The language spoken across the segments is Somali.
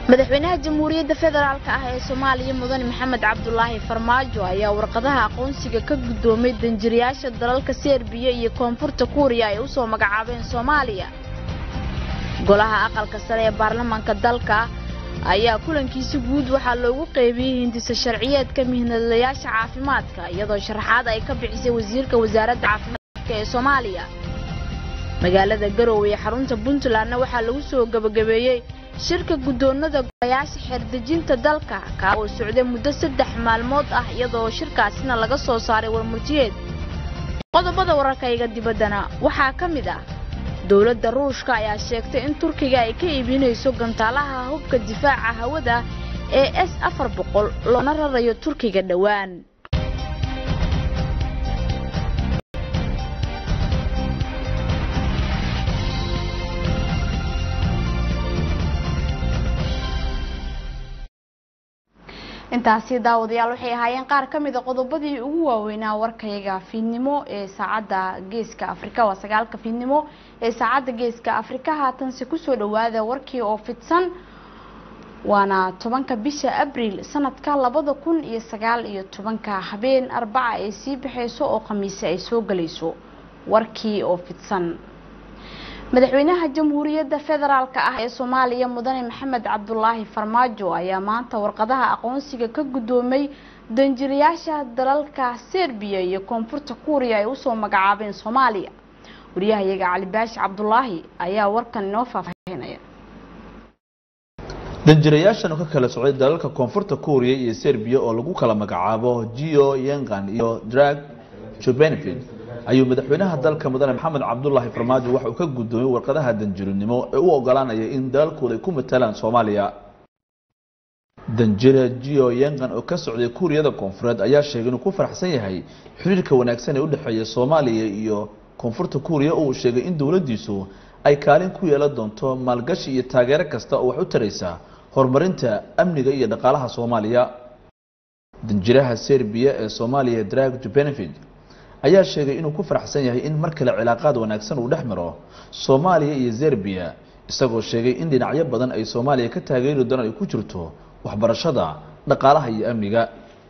madaxweynaha jamhuuriyadda federaalk ah ee soomaaliya mudane maxamed cabdulaahi farmaajo ayaa warqadaha aqoonsiga ka guddoomay danjirayaasha dalalka serbiya iyo koonfurta kuuriya ay u soo magacaabeen soomaaliya golaha aqalka sare ee baarlamaanka dalka ayaa kulankiisa guud waxaa loogu qeybiyey hindisa sharciyeedka mihnadlayaasha caafimaadka iyadoo sharaxaad ay ka bixisay wasiirka wasaaradda caafimaadka ee soomaaliya magaalada garowe ee xarunta puntlandna waxaa lagu soo gabagabeeyey shirka guddoonada golayaasha xeerdejinta dalka kaa oo socday muddo saddex maalmood ah iyadoo shirkaasina laga soo saaray warmurtiyeed qodobada wararkayga dibaddana waxaa ka mid ah dowladda ruushka ayaa sheegtay in turkiga ay ka iibinayso gantaalaha hubka difaaca hawada ee s afar boqol loona rarayo turkiga dhowaan intaasi daawadayaal waxay ahaayeen qaar ka mida qodobadii ugu waaweynaa warkayga fiidnimo ee saacadda geeska afrika waa sagaalka fiidnimo ee saacadda geeska afrika haatanse kusoo dhawaada warkii oo fidsan waana tobanka bisha abriil sanadka labada kun iyo sagaal iyo tobanka habeen arbaca ay sii baxayso oo khamiise ay soo galayso warkii oo fidsan madaxweynaha jamhuuriyadda federaalk ah ee soomaaliya mudane maxamed cabdulaahi farmaajo ayaa maanta warqadaha aqoonsiga ka guddoomay danjirayaasha dalalka serbiya iyo koonfurta kuuriya ay usoo magacaabeen soomaaliya wariyahayaga cali baashi cabdulaahi ayaa warkan inoo faahfaahinaya danjirayaashan oo ka kala socday dalalka koonfurta kuuriya iyo serbiya oo lagu kala magacaabo gio yengan iyo drag jobenefid ayuu madaxweynaha dalka mudane maxamed cabdulaahi farmaajo waxa uu ka guddoomiyey warqadaha danjirinimo ee u ogolaanaya in dalalkooda ay ku matalaan soomaaliya danjira gio yengan oo ka socday kuuriyada koonfureed ayaa sheegay inuu ku faraxsan yahay xiriirka wanaagsan ee u dhexeeya soomaaliya iyo koonfurta kuuriya oo uu sheegay in dowladdiisu ay kaalin ku yeelan doonto maalgashi iyo taageero kasta oo wax u taraysa horumarinta amniga iyo dhaqaalaha soomaaliya danjiraha serbiya ee soomaaliya drag jubenefid ayaa sheegay inuu ku faraxsan yahay in mar kale cilaaqaad wanaagsan uu dhex maro soomaaliya iyo serbiya isagoo sheegay in dhinacyo badan ay soomaaliya ka taageeri doonaan ay ku jirto waxbarashada dhaqaalaha iyo amniga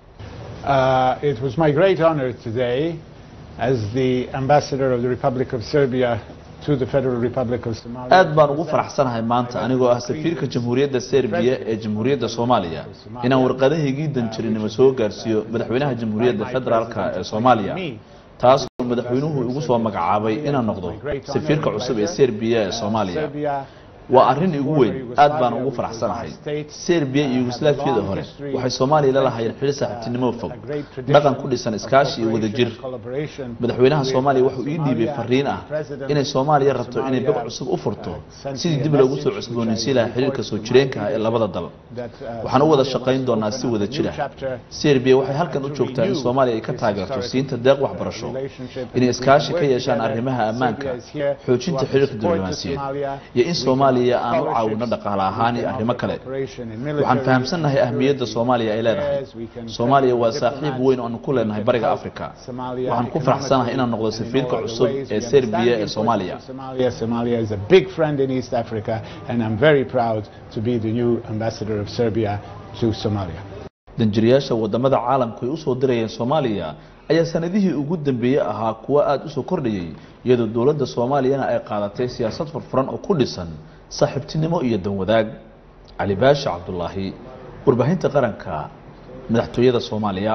Uh, it was my great honor today as the ambassador of the Republic of Serbia to the Federal Republic of Somalia. aad baan ugu faraxsanahay maanta anigoo ah safiirka jamhuuriyadda serbiya ee jamhuuriyadda soomaaliya inaan warqadahaygii danjirinimo soo gaarsiiyo madaxweynaha jamhuuriyadda federaalka ee soomaaliya taas oo madaxweynuhu igu soo magacaabay inaan noqdo safiirka cusub ee serbiya ee soomaaliya waa arrin igu weyn aad baan ugu faraxsanahay serbiya iyo yugoslaafiyada hore waxay soomaaliya la lahaayeen xidhi saaxiibtinimo fog dhaqan ku dhisan iskaashi iyo wadajir madaxweynaha soomaaliya wuxuu ii dhiibay fariin ah inay soomaaliya rabto inay bog cusub u furto sidii dib loogu soo cusboonaysiin lahaa xiriirka soo jireenka ah ee labada dal waxaan u wada shaqayn doonaa si wada jira serbiya waxay halkan u joogtaa in soomaaliya ay ka taageerto siinta deeq waxbarasho inay iskaashi ka yeeshaan arrimaha ammaanka xoojinta xiriirka diblomaasiyeed iyo in soomaaliya aan u caawino dhaqaale ahaan iyo arrimo kale waxaan fahamsannahay ahmiyadda soomaaliya ay leedahay soomaaliya waa saaxiib weyn oo aanu ku leenahay bariga africa waxaan ku faraxsanahay inaan noqdo safiirka cusub ee serbiya ee soomaaliya Somalia is a big friend in East Africa and I'm very proud to be the new ambassador of Serbia to Somalia. danjirayaasha wadamada caalamku ay usoo dirayeen soomaaliya ayaa sanadihii ugu dambeeyey ahaa kuwo aada usoo kordhayay iyadoo dowladda soomaaliyana ay qaadatay siyaasad furfuran oo ku dhisan saaxiibtinimo iyo danwadaag cali baashi cabdulaahi warbaahinta qaranka madaxtooyada soomaaliya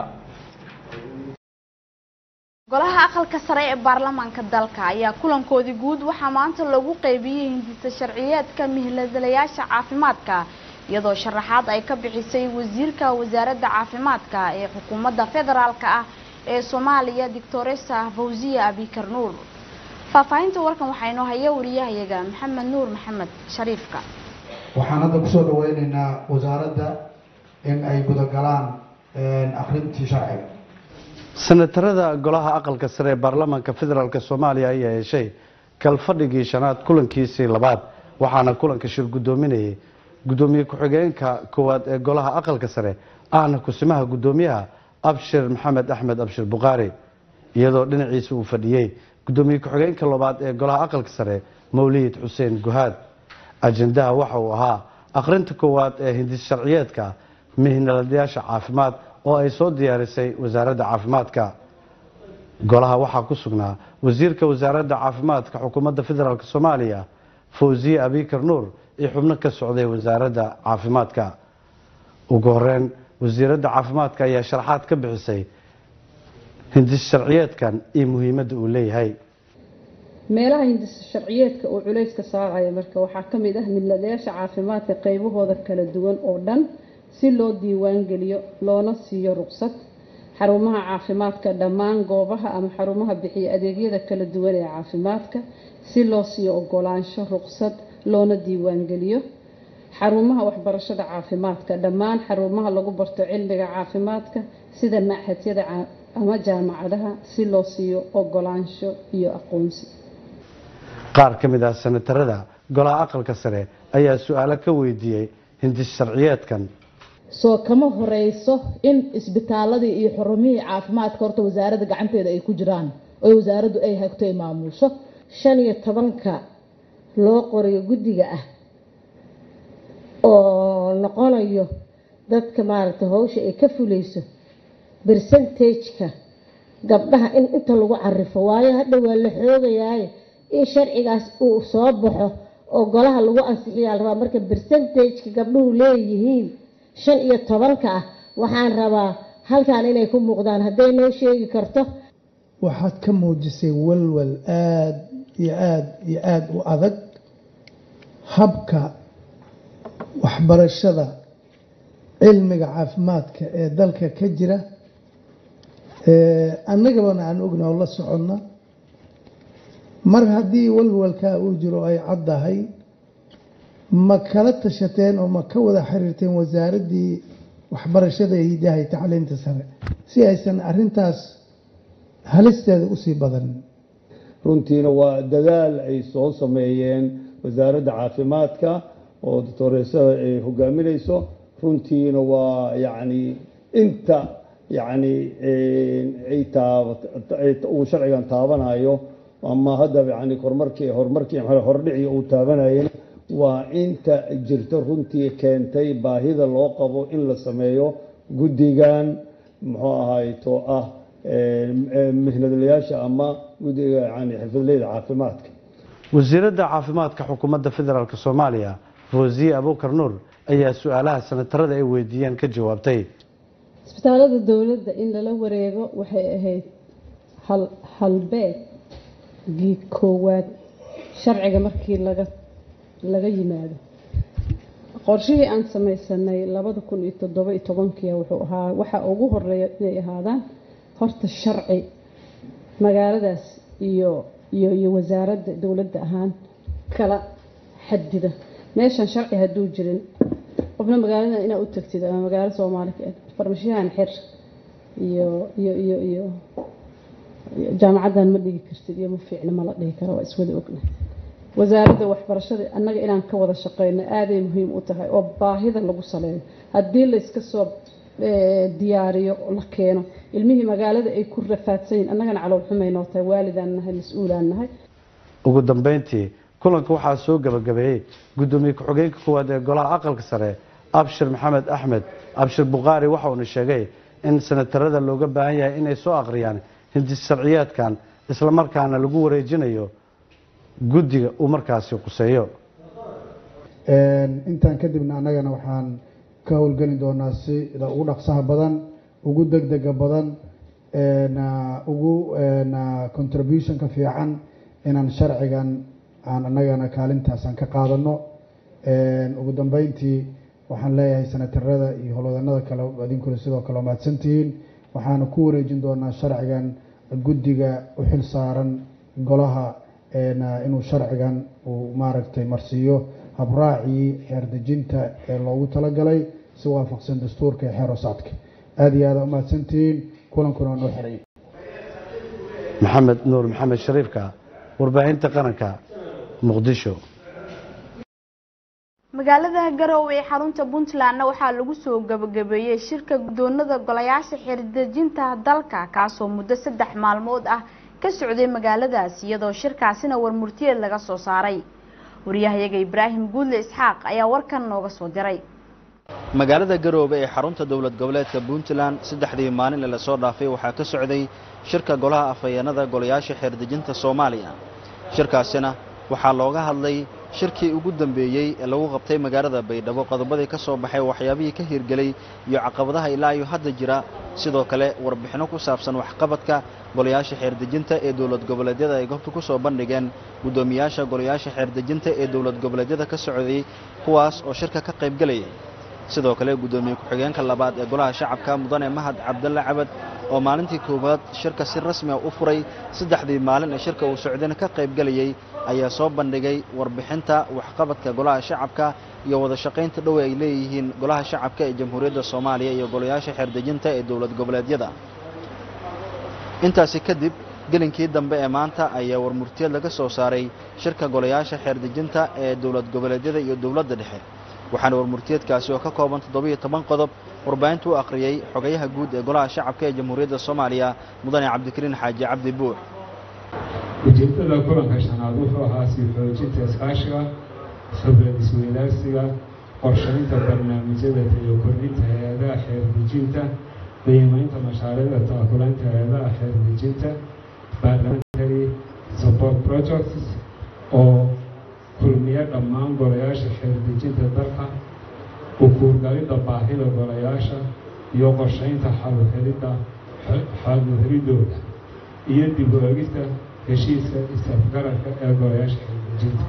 golaha aqalka sare ee baarlamaanka dalka ayaa kulankoodii guud waxaa maanta lagu qeybiyey hindisa sharciyeedka mihladalayaasha caafimaadka iyadoo sharaxaad ay ka bixisay wasiirka wasaaradda caafimaadka ee xukuumadda federaalka ah ee soomaaliya doctoresa fawziya abikar nuur faahfaahinta warkan waxaa inoo haya wariyahayaga maxamed nuur maxamed shariifka waxaan hadda kusoo dhaweyneynaa wasaaradda in ay gudagalaan akrintii sharciga senatarada golaha aqalka sare ee baarlamaanka federaalk soomaaliya ayaa yeeshay kalfadhigii shanaad kulankiisii labaad waxaana kulanka shir guddoominayay guddoomiye ku-xigeenka koowaad ee golaha aqalka sare ahna kusimaha guddoomiyaha abshir maxamed axmed abshir bukhaari iyadoo dhinaciisa uu fadhiyey guddoomiye ku-xigeenka labaad ee golaha aqalka sare mawlid xuseen guhaad ajendaha waxa uu ahaa akhrinta koowaad ee hindis sharciyeedka mihnaladayaasha caafimaad oo ay soo diyaarisay wasaaradda caafimaadka golaha waxaa ku sugnaa wasiirka wasaaradda caafimaadka xukuumadda federaalk soomaaliya fawziye abikar nuur iyo xubno ka socday wasaaradda caafimaadka ugu horeyn wasiiradda caafimaadka ayaa sharaxaad ka bixisay hindis sharciyeedkan iyo muhiimadda uu leeyahay meelaha hindis sharciyeedka uu culayska saaraya marka waxaa ka mid ah midnadayaasha caafimaadka qaybahooda kala duwan oo dhan si loo diiwaangeliyo loona siiyo ruqsad xarumaha caafimaadka dhammaan goobaha ama xarumaha bixiya adeegyada kala duwan ee caafimaadka si loo siiyo ogolaansho ruqsad loona diiwaangeliyo xarumaha waxbarashada caafimaadka dhammaan xarumaha lagu barto cilmiga caafimaadka sida machadyada ama jaamacadaha si loo siiyo ogolaansho iyo aqoonsi qaar ka mid ah senatarada golaha aqalka sare ayaa su-aalo ka weydiiyey hindis sharciyeedkan soo kama horeyso in isbitaaladii iyo xurumihii caafimaadka horta wasaaradda gacanteeda ay ku jiraan oo wasaaraddu ay hagto ay maamusho shan iyo tobanka loo qorayo guddiga ah oo noqonayo dadka maaragtay hawsha ay ka fuleyso bercentageka gabdhaha in inta lagu carifo waayo hadha waa la xoogayaaye in sharcigaas uu soo baxo oo golaha lagu ansixiyaa la rabaa marka bercentageka gabdhuhu leeyihiin shan iyo tobanka ah waxaan rabaa halkan inay ku muuqdaan hadday noo sheegi karto waxaad ka muujisay walwal aada iyo aada iyo aada u adag habka waxbarashada cilmiga caafimaadka ee dalka ka jira annagabana aan ogna oo la soconna mar haddii walwalkaa uu jiro ay caddahay ma kala tashateen oo ma ka wada xiriirteen wasaaraddii waxbarashada iyo hidaha iyo tacliinta sare si aysan arintaas halisteeda usii badanin runtiina waa dadaal ay soo sameeyeen wasaaradda caafimaadka oo doctoreesada ay hogaaminayso runtiina waa yacni inta yacni ay uu sharcigan taabanayo ama haddaba yani horumarkii horumarkii hordhicii uu taabanayena waa inta jirto runtii keentay baahida loo qabo in la sameeyo guddigan muxuu ahayto ah mihnadlayaasha ama guddiga yani xirfadleyda caafimaadka wasiiradda caafimaadka xukuumadda federaalk soomaaliya fawziye abukar nuur ayaa su-aalaha senatarada ay weydiiyeen ka jawaabtay isbitaalada dowladda in lala wareego waxay ahayd hal halbeegii koowaad sharciga markii laga laga yimaado qorshihii aan samaysanay labada kun iyo toddoba iyo tobankiia wuxuu ahaa waxaa ugu horeeya inay ahaadaan horta sharci magaaladaas iyo iyo iyo wasaaradda dowladda ahaan kala xadida meeshan sharci hadduu jirin qofna magaalada inaad u tagtid ama magaalo soomaali farmashiyahan xir iyo iyo iyo iyo jaamacaddan ma dhigi kartid iyo ma fiicna ma la dhihi karo waa iswada ogna wasaaradda waxbarashada annaga inaan ka wada shaqeyno aaday muhiim u tahay oo baahida lagu saleeyo haddii layska soo diyaariyo la keeno ilmihii magaalada ay ku rafaadsan yihin annagana calool xumaynoo tahay waalidaan nahay mas-uulaan nahay ugu dambeyntii kulanka waxaa soo gabagabeeyey guddoomiye ku-xigeenka koowaad ee golaha aqalka sare abshir maxamed axmed abshir bukhaari waxa uuna sheegay in senatarada looga baahan yahay inay soo akhriyaan hindis sharciyeedkan islamarkaana lagu wareejinayo guddiga uu markaasi quseeyo intaan kadibna annagana waxaan ka howlgeli doonaa sida ugu dhaqsaha badan ugu degdega badan ugu contributionka fiican inaan sharcigan aan annagana kaalintaasaan ka qaadano ugu dambeyntii waxaan leeyahay senatarada iyo howlwadanada kale adinkuna sidoo kale waa mahadsantihiin waxaana ku wareejin doonaa sharcigan guddiga u xil saaran golaha inuu sharcigan uu maaragtay marsiiyo habraacii xeerdejinta ee loogu talagalay si waafaqsan dastuurka ee xeer hosaadka aada iyo aada umahadsantihiin kulankuna waa noo xiray maxamed nuur maxamed shariifka warbaahinta qaranka muqdisho magaalada garowe ee xarunta puntlandna waxaa lagu soo gabagabeeyey shirka guddoonada golayaasha xeerdejinta dalka kaasoo muddo saddex maalmood ah ka socday magaaladaas iyadoo shirkaasina warmurtiyeed laga soo saaray wariyahayaga ibraahim guudle isxaaq ayaa warkan nooga soo diray magaalada garoobe ee xarunta dowlad goboleedka puntland saddexdii maalin ee lasoo dhaafay waxaa ka socday shirka golaha afhayeenada golayaasha xeerdejinta soomaaliya shirkaasina waxaa looga hadlay shirkii ugu dambeeyey ee lagu qabtay magaalada baydhabo qodobadii ka soo baxay waxyaabihii ka hirgelay iyo caqabadaha ilaa iyo hadda jira sidoo kale warbixino ku saabsan waxqabadka golayaasha xeerdejinta ee dowlad goboleedyada ay goobta ku soo bandhigeen guddoomiyaasha golayaasha xeerdejinta ee dowlad goboleedyada ka socday kuwaas oo shirka ka qaybgelaya sidoo kale guddoomiye ku-xigeenka labaad ee golaha shacabka mudane mahad cabdalle cabad oo maalintii koowaad shirka si rasmi a u furay saddexdii maalin ee shirka uu socdayna ka qaybgelayay ayaa soo bandhigay warbixinta waxqabadka golaha shacabka iyo wada shaqaynta dhowe ay leeyihiin golaha shacabka ee jamhuuriyadda soomaaliya iyo golayaasha xeerdejinta ee dowlad goboleedyada intaasi kadib gelinkii dambe ee maanta ayaa warmurtiyeed laga soo saaray shirka golayaasha xeerdejinta ee dowlad goboleedyada iyo dowladda dhexe waxaana warmurtiyeedkaasi oo ka kooban toddobiyo toban qodob warbaahinta u akhriyey xogayaha guud ee golaha shacabka ee jamhuuriyadda soomaaliya mudane cabdikariin xaaji cabdi buux ujeedada kulanka shanaad wuxuu ahaa sii xoojinta iskaashiga khibrad isweydaarsiga qorshaynta barnaamijyada iyo kordhinta hay-adaha xeerdejinta qiimaynta mashaariicda taakulaynta hay-adaha xeerdejinta parliamentary support projects oo kulmiya dhammaan golayaasha xeerdejinta dalka ukuurgalidda baahida golayaasha iyo qorshaynta xaluhelidda xaluhelidooda iyo dib u egista heshiiska isafgararka ee golayaasha xeerdejinta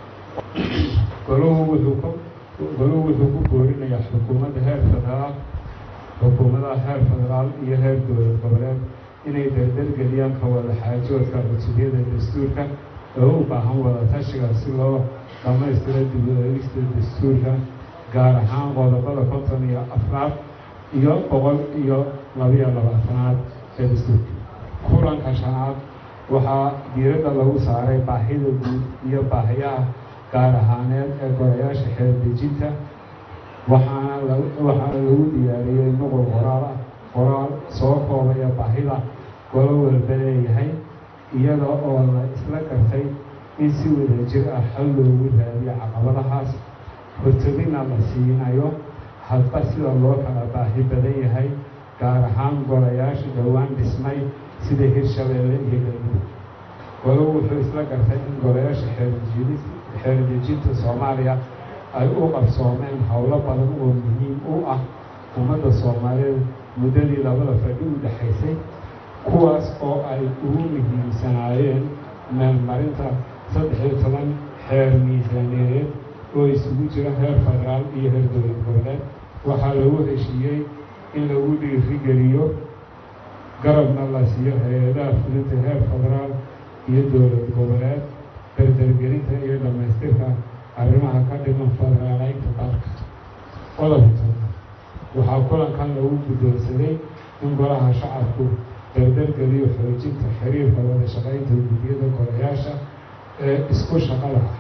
goluhu wuxuu ku goluhu wuxuu ku boorinayaa xukuumadda heer federaal xukuumadaha heer federaal iyo heer dowlad goboleed inay dardargeliyaan ka wada xaajoodka cusubyada dastuurka oo u baahan wada tashiga si loo dhammaystiro dib u eegista dastuurka gaar ahaan qodobada konton iyo afraad iyo boqol iyo labiyo labaatanaad ee dastuurka kulanka shanaad waxaa diiradda lagu saaray baahida guud iyo baahiyaha gaar ahaaneed ee golayaasha xeerdejinta waxaana waxaana lagu diyaariyey nuqul qoraal ah qoraal soo koobaya baahida golo walba leeyahay iyada oo la isla gartay in si wada jir ah xal loogu raadiyo caqabadahaas hortobina la siinayo hadba sida loo kala baahi badan yahay gaar ahaan golayaasha dhowaan dhismay sida hirshabeelle iyo galmudug golo wuxuu isla gartay in golayaasha xeerdejinta soomaaliya ay u qabsoomeen howlo badan oo muhiim u ah ummadda soomaaliyeed muddadii labada fadhi u dhexaysay kuwaas oo ay ugu muhiimsanaayeen meelmarinta saddex iyo toban xeer miisaaniyadeed oo isugu jira heer federaal iyo heer dowlad goboleed waxaa lagu heshiiyey in lagu dhiirigeliyo garabna la siiyo hay-adaha fulinta heer federaal iyo dowlad goboleed dardargelinta iyo dhammaystirka arrimaha ka dhiman federaaleynta dalka qodobka waxaa kulankan lagu guddoonsaday in golaha shacabku dardargeliyo xoojinta xiriirka wada shaqaynta guddiyada golayaasha ee isku shaqada ah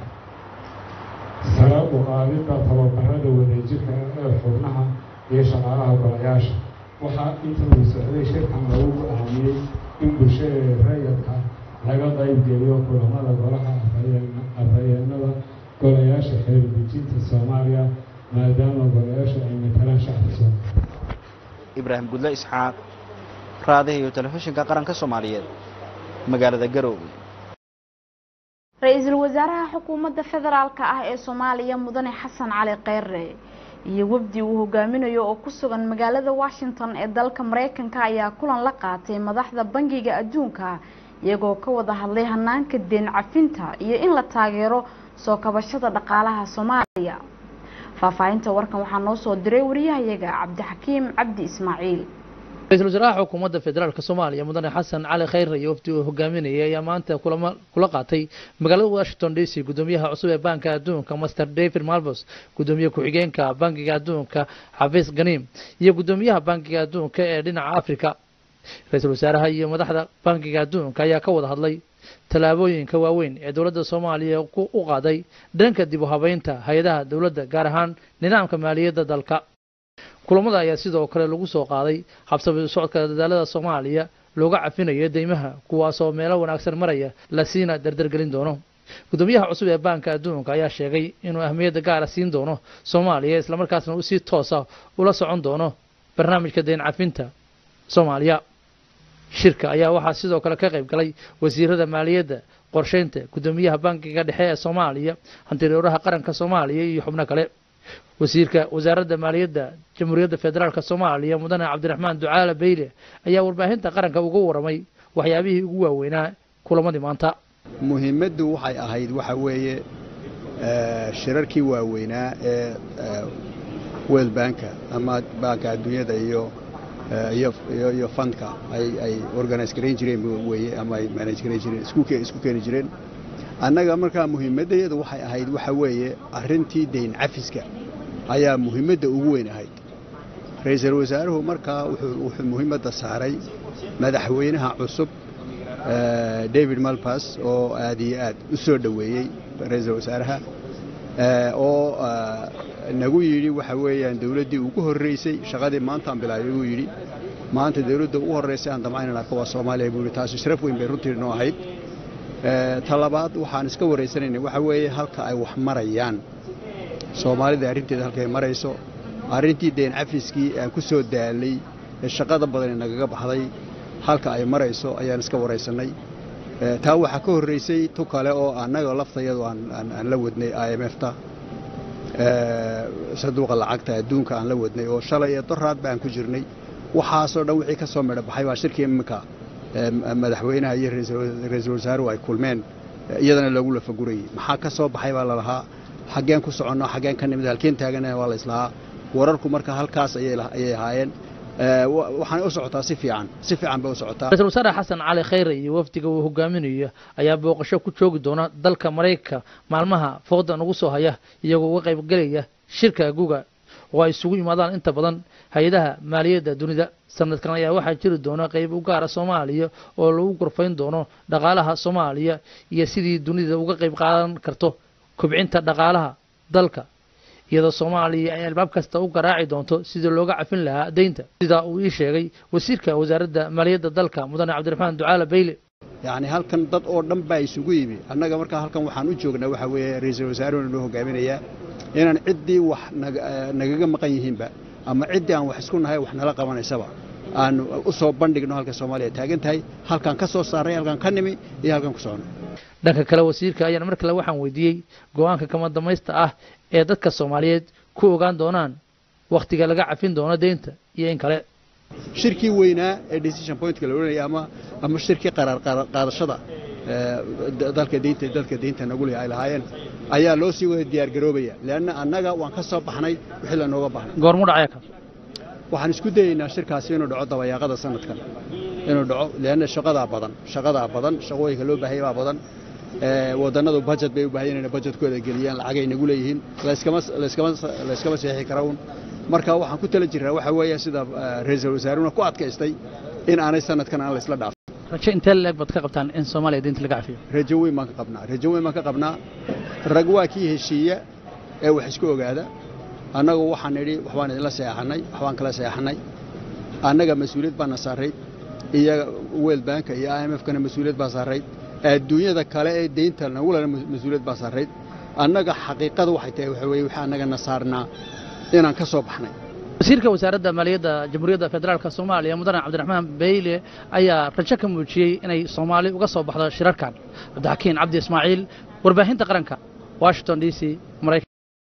sare u qaadidda tababarada wadajirka ee xubnaha iyo shaqaalaha golayaasha waxaa inta uu socday shirkan lagu go-aamiyey in bulshada rayadka laga qaybgeliyo kulamada golaha afhayeenada golayaasha xeerdejinta soomaaliya maadaama golayaashu ay matalaan shacabka soomaaliya ibraahim gudle isxaaq raadaha iyo telefishinka qaranka soomaaliyeed magaalada garoowe ra-iisul wasaaraha xukuumadda federaalka ah ee soomaaliya mudane xasan cali kheyre iyo wafdi uu hogaaminayo oo ku sugan magaalada washington ee dalka mareykanka ayaa kulan la qaatay madaxda bangiga adduunka iyagoo ka wada hadlay hanaanka deen cafinta iyo in la taageero soo kabashada dhaqaalaha soomaaliya faahfaahinta warkan waxaa noo soo diray wariyahayaga cabdixakiim cabdi ismaaciil ra-iisul wasaaraha xukuumadda federaalk soomaaliya mudane xasan cali kheyre iyo wafdi uu hogaaminayay ayaa maanta kulamo kula qaatay magaalada washington d c gudoomiyaha cusub ee banka adduunka master david malbos gudoomiye ku-xigeenka bankiga adduunka xafiis ganiim iyo gudoomiyaha bankiga adduunka ee dhinaca africa ra-iisul wasaaraha iyo madaxda bankiga adduunka ayaa ka wada hadlay tallaabooyinka waaweyn ee dowladda soomaaliya u qaaday dhanka dib u habeynta hay-adaha dowladda gaar ahaan nidaamka maaliyadda dalka kulamada ayaa sidoo kale lagu soo qaaday habsami socodka dadaalada soomaaliya looga cafinayo deymaha kuwaasoo meelo wanaagsan maraya la siina dardargelin doono gudoomiyaha cusub ee baanka adduunka ayaa sheegay inuu ahmiyadda gaara siin doono soomaaliya islamarkaasna uu si toosa ula socon doono barnaamijka deyn cafinta soomaaliya shirka ayaa waxaa sidoo kale ka qayb galay wasiirada maaliyadda qorsheynta gudoomiyaha bankiga dhexe ee soomaaliya hantireeraha qaranka soomaaliya iyo xubno kale wasiirka wasaaradda maaliyadda jamhuuriyadda federaalk soomaaliya mudane cabdiraxmaan ducaale beyle ayaa warbaahinta qaranka uga waramay waxyaabihii ugu waaweynaa kulamadii maanta muhiimaddu waxay ahayd waxa weeye shirarkii waaweynaa ee world banka ama baanka adduunyada iyo iyo fundka ay organize garayn jireen weye ama ay manage garayn jireen isku keeni jireen annaga markaa muhiimaddayadu waxay ahayd waxa weeye arrintii dayn cafiska ayaa muhiimadda ugu weyn ahayd ra-iisul wasaaruhu markaa wuxuu muhiimadda saaray madaxweynaha cusub david malbas oo aad iyo aad u soo dhoweeyey ra-iisul wasaaraha oo nagu yidhi waxa weeyaan dawladdii ugu horraysay shaqadii maantaan bilaabay buu yidhi maanta dawladda ugu horraysay aan damcaynan arko waa soomaaliya buu yidhi taasi sharaf weyn bay runtii noo ahayd ta labaad waxaan iska waraysanaynay waxa weeye halka ay wax marayaan soomaalida arrinteeda halkay marayso arrintii deen cafiskii aan ku soo daalay ee shaqada badan ee nagaga baxday halka ay marayso ayaan iska waraysannay taa waxaa ka horraysay tu kale oo annaga laftayadu aan la wadnay i m f-ta sanduuqa lacagta adduunka aan la wadnay oo shalay iyo doraad baan ku jirnay waxaasoo dhan wixii ka soo midho baxay baa shirkii iminka madaxweynaha iyo ra-iisul wasaaruhu ay kulmeen iyadana loogu lafagurayey maxaa ka soo baxay baa lalahaa xaggeen ku soconno xaggeen ka nimid halkeen taagana waa la islahaa wararku marka halkaas ayay ahaayeen waxaanay u socotaa si fiican si fiican bay u socotaa ra-isul wasaare xasan cali khayre iyo wafdiga uu hogaaminayo ayaa booqasho ku joogi doona dalka maraykanka maalmaha fooda nagu soo haya iyagoo uga qaybgelaya shirka guga oo ay isugu yimaadaan inta badan hay-adaha maaliyadda dunida sanadkan ayaa waxaa jiri doona qayb u gaara soomaaliya oo lagu gorfayn doono dhaqaalaha soomaaliya iyo sidii dunida uga qayb qaadan karto kobcinta dhaqaalaha dalka iyadoo soomaaliya ay albaab kasta u garaaci doonto sidii looga cafin lahaa deynta sidaa uu ii sheegay wasiirka wasaaradda maaliyadda dalka mudane cabdiraxmaan ducaale beyle yacni halkan dad oo dhan baa isugu yimi annaga markaa halkan waxaan u joognaa waxa weeye ra-iisul wasaaruhuna noo hogaaminayaa inaan ciddii wax nagaga maqan yihiinba ama ciddii aan wax isku nahay wax nala qabanaysaba aan u soo bandhigno halka soomaaliya taagan tahay halkaan ka soo saarnay halkaan ka nimi iyo halkaan ku soconay dhanka kale wasiirka ayaan mar kale waxaan weydiiyey go-aanka kama damaysta ah ee dadka soomaaliyeed ku ogaan doonaan wakhtiga laga cafin doono deynta iyo in kale shirkii weynaa ee decision pointka la odhanaya ama ama shirkii qaraar qaadashada dalka deynta dalka deynta nagu leh ay lahaayeen ayaa loo sii wada diyaar garoobaya leanna annaga waan ka soo baxnay wixii lanooga baxnay goormu dhacaya ka waxaan isku dayaynaa shirkaasi inuu dhaco dabayaaqada sanadkan inuu dhaco leanna shaqadaa badan shaqadaa badan shaqooyinka loo baahaya baa badan wadannadu budget bay u baahan yihiin budgetkooda geliyaan lacagay nagu leeyihiin layskama layskama layskama seexi kara uun marka waxaan ku tala jiraa waxa weeye sida ra-iisul wasaaruhuna ku adkaystay in aanay sanadkan aan la isla dhaafin rajo intee leeg baad ka qabtaan in soomaaliya deynta laga cafiyo rajo weyn baan ka qabnaa rajo weyn baan ka qabnaa rag waa kii heshiiya ee wax isku ogaada annagu waxaan nidhi waxbaan idinla seexanay waxbaan kala seexanay annaga mas-uuliyad baana saarayd iyo world banka iyo i m f kana mas-uuliyad baa saarayd adduunyada kale ee deynta nagulana mas-uuliyad baa saarayd annaga xaqiiqada waxay tahay waxa weye wixii annagana saarnaa inaan ka soo baxnay wasiirka wasaaradda maaliyadda jamhuuriyadda federaalk soomaaliya mudane cabdiraxmaan beyle ayaa rajo ka muujiyey inay soomaali uga soo baxdo shirarkan cabdixakiin cabdi ismaaciil warbaahinta qaranka washington d c maraykan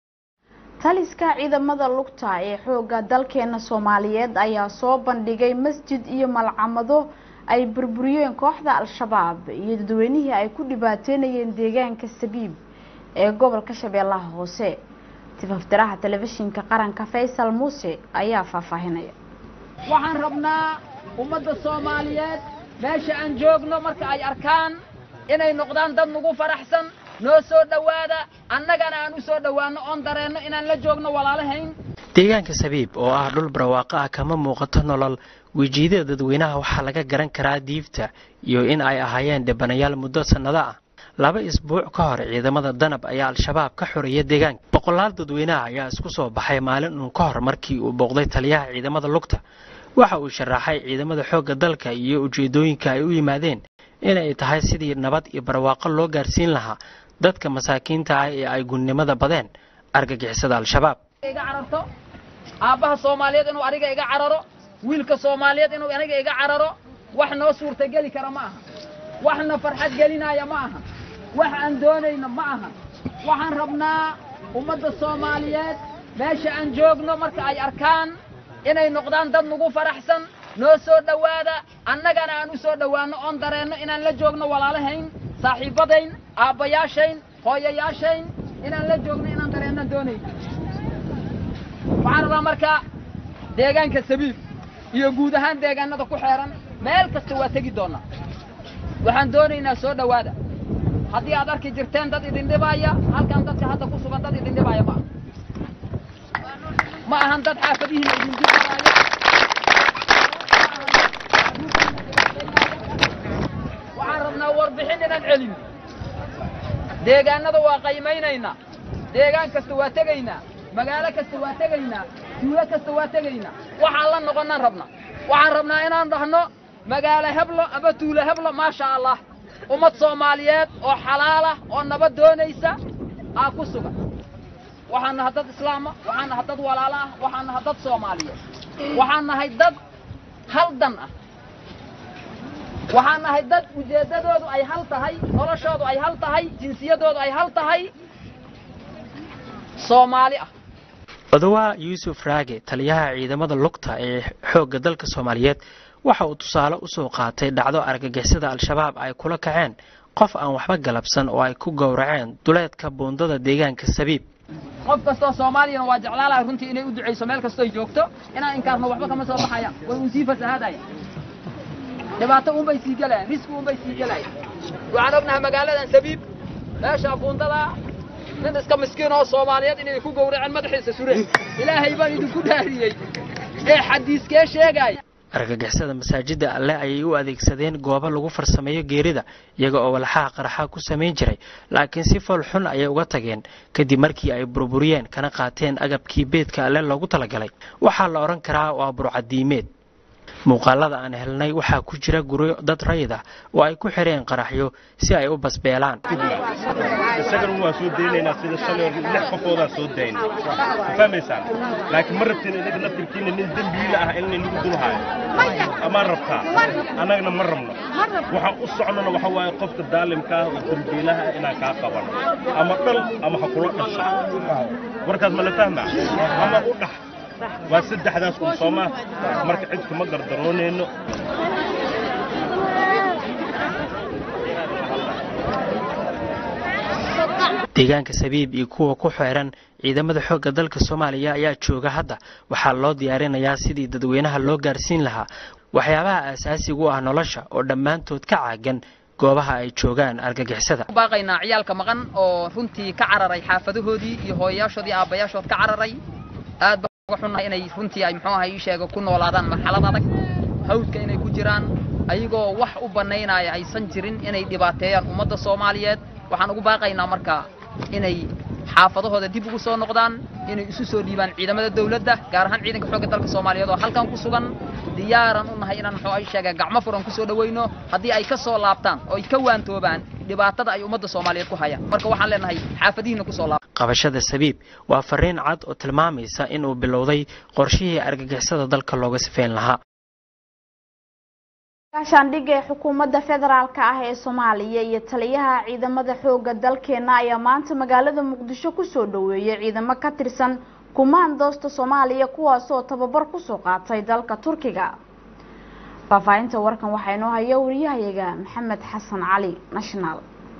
taliska ciidamada lugta ee xoogga dalkeena soomaaliyeed ayaa soo bandhigay masjid iyo malcamado ay burburiyeen kooxda al-shabaab iyo dadweynihii ay ku dhibaateynayeen deegaanka sabiib ee gobolka shabeellaha hoose tifaftiraha telefishinka qaranka faysal muuse ayaa faahfaahinaya waxaan rabnaa ummadda soomaaliyeed meesha aan joogno marka ay arkaan inay noqdaan dad nagu faraxsan noo soo dhowaada annagana aan u soo dhowaanno oon dareenno inaan la joogno walaalahayn deegaanka sabiib oo ah dhul barwaaqo ah kama muuqato nolol wejiidada dadweynaha waxaa laga garan karaa diifta iyo in ay ahaayeen dhibanayaal muddo sannado ah laba isbuuc ka hor ciidamada danab ayaa al-shabaab ka xoreeya deegaanka boqolaal dadweynaha ayaa isku soo baxay maalin uun ka hor markii uu booqday taliyaha ciidamada lugta waxa uu sharaxay ciidamada xoogga dalka iyo ujeedooyinka ay u yimaadeen inay tahay sidii nabad iyo barwaaqo loo gaarsiin lahaa dadka masaakiinta ah ee ay gunnimada badeen argagixisada al-shabaab iga cararto aabbaha soomaaliyeed inuu aniga iga cararo wiilka soomaaliyeed inuu aniga iga cararo wax noo suurtageli kara ma aha waxna farxad gelinaya ma aha wax aan doonayno ma aha waxaan rabnaa ummadda soomaaliyeed meesha aan joogno marka ay arkaan inay noqdaan dad nagu faraxsan noo soo dhowaada annagana aan u soo dhowaanno oon dareenno inaan la joogno walaalahayn saaxiibbadayn aabbayaashayn hooyayaashayn inaan la joogno inaan dareenno doonayno waxaan rabaa marka deegaanka sabiib iyo guud ahaan deegaanada ku xeeran meel kasta waa tegi doonnaa waxaan doonaynaa soo dhowaada haddii aad arki jirteen dad idin dhibaaya halkan dadka hadda ku sugan dad idin dhibaaya ma aha ma ahan dad xaafadihiina idin dibaaya waxaan rabnaa warbixin inaan celin deegaanada waa qaymaynaynaa deegaan kasta waa tegaynaa magaalo kasta waa tegaynaa tuulo kasta waa tegaynaa waxaan la noqonnaan rabnaa waxaan rabnaa inaan dhahno magaalo heblo ama tuulo heblo maasha allah ummad soomaaliyeed oo xalaalah oo nabad doonaysa aa ku sugan waxaan nahay dad islaama waxaan nahay dad walaalo ah waxaan nahay dad soomaaliyeed waxaan nahay dad hal dan ah waxaan nahay dad ujeeddadoodu ay hal tahay noloshoodu ay hal tahay jinsiyadoodu ay hal tahay soomaali ah odawaa yuusuf raage taliyaha ciidamada lugta ee xoogga dalka soomaaliyeed waxa uu tusaale u soo qaatay dhacdo argagixisada al-shabaab ay kula kaceen qof aan waxba galabsan oo ay ku gowraceen duleedka buundada deegaanka sabiib qof kastoo soomaaliyana waa jeclaalahay runtii inay u ducayso meel kastoo joogto inaan inkaarno waxba kama soo baxayaan way uun sii fasahaadayaan dhibaato uunbay sii gelayaan riski uunbay sii gelayaan waxaan ognahay magaaladan sabiib meesha buundada nin iska miskiin oo soomaaliyeed inay ku gowraceen madaxiisa sureen ilaahay baan idinku dhaariyey ee xadiiskee sheegaya argagixisada masaajidda alle ayay u adeegsadeen goobo lagu farsameeyo geerida iyaga oo walxaha qaraxa ku samayn jiray laakiin si fool xun ayay uga tageen kadib markii ay burburiyeen kana qaateen agabkii beedka alle loogu talagalay waxaa la odhan karaa waa burcadiimeed muuqaalada aan helnay waxaa ku jira guryo dad rayid ah oo ay ku xireen qaraxyo si ay u basbeelaan isagana waa soo daynaynaa sida shalay hor lix qofoodaa soo dayna ma fahmaysaan laakiin ma rabtiin inaga naftirkiina nin dembiile ah in inagu dulhaayo amaan rabtaa annagana ma rabno waxaan u socnona waxa waaye qofka daalimka ah oo dembiilaha ah inaan kaa qabano ama dhal ama ha kula dhasho warkaas ma la fahmaa ama u dhax waa saddexdaas un soomaa marka cid kuma gardaroonayno deegaanka sabiib iyo kuwa ku xeeran ciidamada xoogga dalka soomaaliya ayaa jooga hadda waxaa loo diyaarinayaa sidii dadweynaha loo gaarsiin lahaa waxyaabaha aasaasiga u ah nolosha oo dhammaantood ka caagan goobaha ay joogaan argagixisada baaqaynaa ciyaalka maqan oo runtii ka cararay xaafadahoodii iyo hooyayaashoodii aabbayaashood ka cararay aad baan uga xunnahay inay runtii ay muxuu ahay ii sheega ku noolaadaan marxalad adag hawdka inay ku jiraan ayagoo wax u bannaynaya aysan jirin inay dhibaateeyaan ummadda soomaaliyeed waxaan ugu baaqaynaa marka inay xaafadahooda dib ugu soo noqdaan inay isu soo dhiibaan ciidamada dawladda gaar ahaan ciidanka xoogga dalka soomaaliyeed oo halkan ku sugan diyaaran u nahay inaan muxuu ay sheega gacmo furan ku soo dhawayno haddii ay ka soo laabtaan oo ay ka waantoobaan dhibaatada ay ummadda soomaaliyeed ku hayaan marka waxaan leenahay xaafadihiina ku soo laab qabashada sabiib waa fariin cad oo tilmaamaysa inuu bilowday qorshihii argagixisada dalka looga sifeyn lahaa gaashaandhigga ee xukuumadda federaalka ah ee soomaaliya iyo taliyaha ciidamada xoogga dalkeena ayaa maanta magaalada muqdisho kusoo dhaweeyay ciidamo ka tirsan kumaandoosta soomaaliya kuwaasoo tababar kusoo qaatay dalka turkiga faahfaahinta warkan waxaa inoo haya wariyahayaga maxamed xasan cali national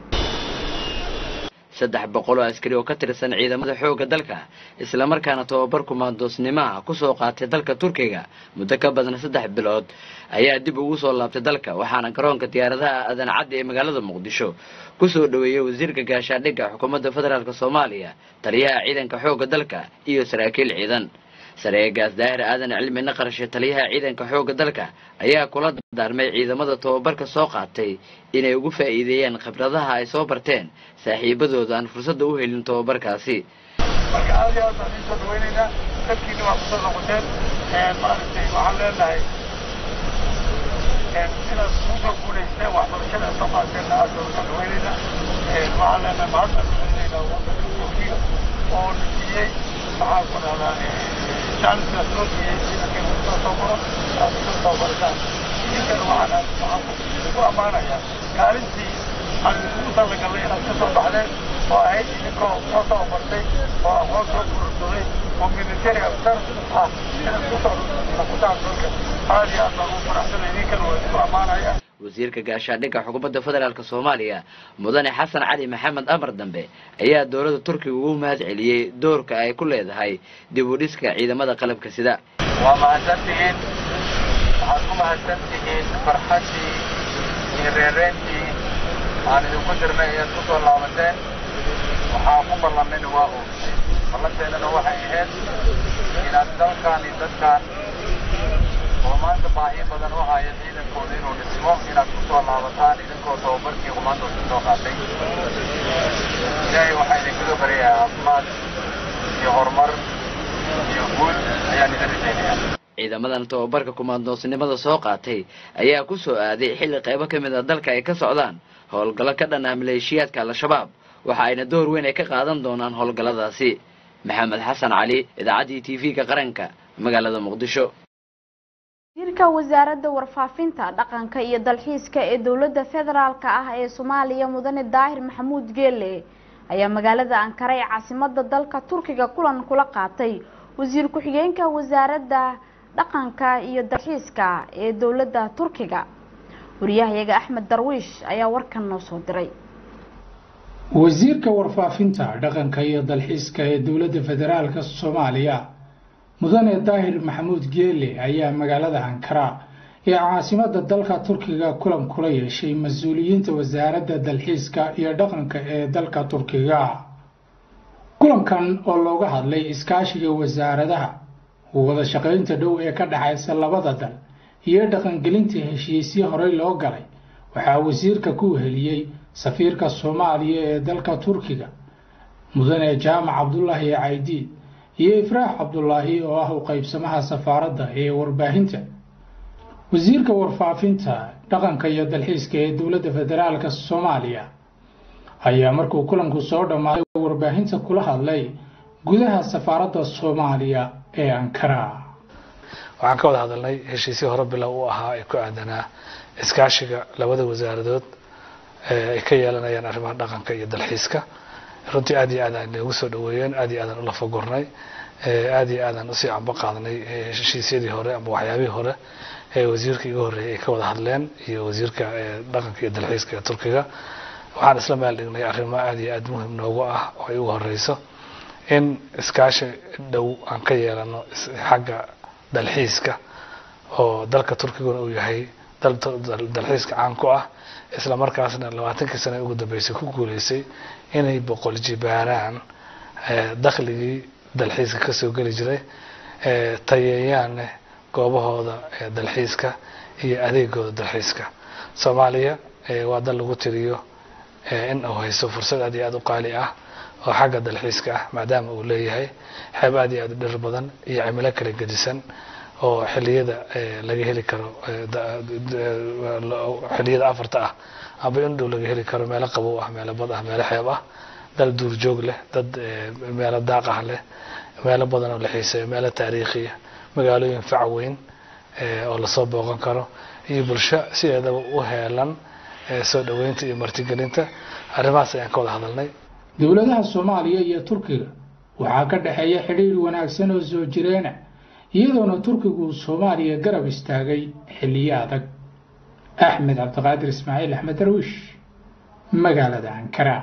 saddex boqol oo askari oo ka tirsan ciidamada xoogga dalka islamarkaana tababar kumaandoosnimaha kusoo qaatay dalka turkiga muddo ka badan saddex bilood ayaa dib ugu soo laabtay dalka waxaana garoonka diyaaradaha aadan caddi ee magaalada muqdisho kusoo dhaweeyey wasiirka gaashaandhigga xukuumadda federaalk soomaaliya taliyaha ciidanka xoogga dalka iyo saraakiil ciidan sareegaas daahir aadan cilmi naqarshe taliyaha ciidanka xoogga dalka ayaa kula dardaarmay ciidamada tababarka soo qaatay inay ugu faa'iideeyaan khibradaha ay soo barteen saaxiibadooda aan fursadda u helin tababarkaasi marka aad iyo aad baan idiin soo dhawaynaynaa dalkiina waa kusoo noqoteen maaragtay waxaan leenahay sidaas kusoo guulaysteen waxbarashada soo qaateenna aad baan usoo dhaweynayna waxaan leenahay mahadnaq celinaynaa wadanka turkiga oo na siiyey maxaa ku dhahdaa jaaniskaas loo siiyey ciidankan usoo tababaro aad usoo tababarataan idinkana waxaan waxaan ku ammaanayaa kaalintii aan ugu talagalnay inaad ka soo baxdeen oo ahayd idinkoo soo tababartay oo aqoon soo gurursaday oo military aftar ah inaad kusoo noqotaan dalka aad iyo aad baan ugu faraxsanay idinkana waa isku ammaanaya wasiirka gaashaandhigga xukuumadda federaalk soomaaliya mudane xasan cali maxamed amar dambe ayaa dowladda turkiga ugu mahad celiyey doorka ay ku leedahay dib u dhiska ciidamada qalabka sida waa mahadsantihiin waxaad ku mahadsantihiin farxaddii iyo reereentii aan idinku dirnay ayaad ku soo laabateen waxaa ku ballanayna waa oogtay ballanteennana waxay ahayd inaad dalkaan iyo dadkaan oo maanta baahi badan u haya ciidankooda inuu dhismo inaad ku soo laabataan idinkoo tababarkii qumaantooda soo qaatay ilaahay waxaa idinkaga baryayaa caafimaad iyo horumar iyo guul ayaan idin rajaynayaa ciidamadan tababarka kumaandoosnimada soo qaatay ayaa ku soo aaday xilli qaybo ka mid a dalka ay ka socdaan howlgallo ka dhan ah maleeshiyaadka al-shabaab waxa ayna door weyn ay ka qaadan doonaan howlgalladaasi maxamed xasan cali idaacaddii t v-ka qaranka magaalada muqdisho wasiirka wasaaradda warfaafinta dhaqanka iyo dalxiiska ee dowladda federaalk ah ee soomaaliya mudane daahir maxamuud geele ayaa magaalada ankara ee caasimada dalka turkiga kulan kula qaatay wasiir ku-xigeenka wasaaradda dhaqanka iyo dalxiiska ee dowladda turkiga wariyahayaga axmed darwiish ayaa warkan noo soo diray wasiirka warfaafinta dhaqanka iyo dalxiiska ee dowladda federaalka soomaaliya mudane daahir maxamuud geele ayaa magaalada ankara ee caasimada dalka turkiga kulan kula yeeshay mas-uuliyiinta wasaaradda dalxiiska iyo dhaqanka ee dalka turkiga kulankan oo looga hadlay iskaashiga wasaaradaha wada shaqaynta dhow ee ka dhexaysa labada dal iyo dhaqangelinta heshiisyo horey loo galay waxaa wasiirka ku weheliyey safiirka soomaaliya ee dalka turkiga mudane jaamac cabdulaahi caydiid iyo ifraax cabdulaahi oo ah u qaybsamaha safaaradda ee warbaahinta wasiirka warfaafinta dhaqanka iyo dalxiiska ee dowladda federaalka soomaaliya ayaa markuu kulanku soo dhammaaday warbaahinta kula hadlay gudaha safaaradda soomaaliya ee ankara waxaan ka wada hadalnay heshiisyo hore bilow u ahaa ee ku aadanaa iskaashiga labada wasaaradood ay ka yeelanayaan arrimaha dhaqanka iyo dalxiiska runtii aad iyo aad aan noogu soo dhaweeyeen aad iyo aadaan ula fagurnay aad iyo aadaan usii camba qaadnay heshiisyadii hore ama waxyaabihii hore ee wasiirka iga horreeyay ay ka wada hadleen iyo wasiirka dhaqanka iyo dalxiiska ee turkiga waxaan isla meel dhignay arrimo aad iyo aad muhim noogu ah oo ay ugu horeyso in iskaashi dhow aan ka yeelano xagga dalxiiska oo dalka turkiguna uu yahay dal dalxiiska caan ku ah isla markaasna labaatankii sane ugu dambeysay ku guuleysay inay boqol jibaaraan dakhligii dalxiiska kasoo geli jiray tayeeyaanne goobahooda dalxiiska iyo adeegooda dalxiiska soomaaliya waa dal lagu tiriyo in uu hayso fursad aad iyo aad u qaali ah oo xagga dalxiiska ah maadaama uu leeyahay xeeb aad iyo aad u dhir badan iyo cimilo kala gedisan oo xiliyada laga heli karo xiliyada afarta ah amba in dhow laga heli karo meelo qabow ah meelo bad ah meelo xeeb ah dal duurjoog leh dad meelo daaq ah leh meelo badan oo la xiiseeyo meelo taariikhiya magaalooyin fac weyn oo lasoo booqan karo iyo bulsho sideedaba u heelan soo dhaweynta iyo martigelinta arrimahaas ayaan ka wada hadalnay dowladaha soomaaliya iyo turkiga waxaa ka dhexeeya xidhiir wanaagsan oo soo jireena iyadoona turkigu soomaaliya garab istaagay xilliyo adag axmed cabdiqaadir ismaaciil axmed darwiish magaalada ankara